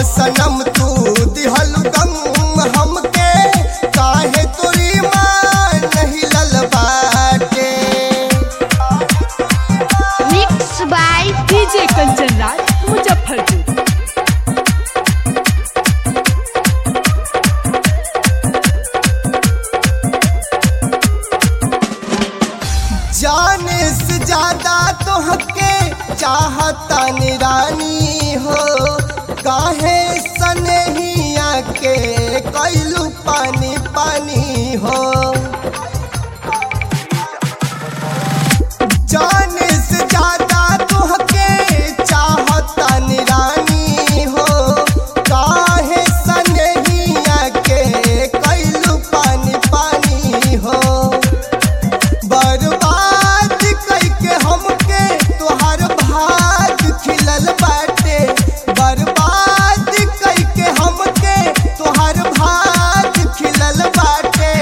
सनम तू दिहल गम हमके काहे तोरी मान नहीं लल बाटे mix by DJ Kanchan Raj Muzaffarpur जाने से ज्यादा तो हके चाहता निरानी हो काहे सनहिया के कैलू पानी पानी हो जाने से ज्यादा तो हके चाहता निरानी हो काहे सनहिया के कैलू पानी पानी हो बर्बाद कैके हमके तोहार भाग खिलल बाटे बर्बाद कैके हमके तोहार भाग खिलल बाटे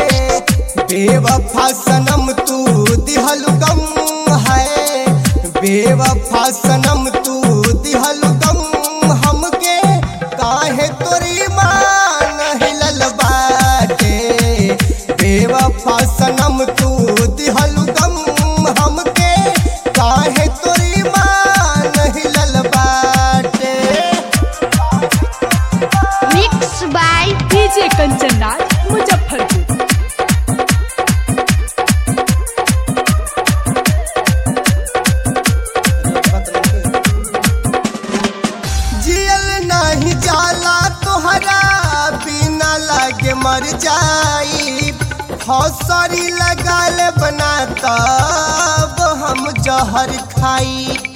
बेवफा सनम तू दिहल गम है बेवफा सनम तू दिहल गम हमके काहे तोरी मान हिलल बाटे बेवफा सनम तू दिहल गम हमके काहे तोरी मान हिलल बाटे mix by DJ Kanchan Raj Muzaffarpur जियल नहीं जाला तोहरा बिना लागे मर जाई हौसरी लगाल बना तब हम जहर खाई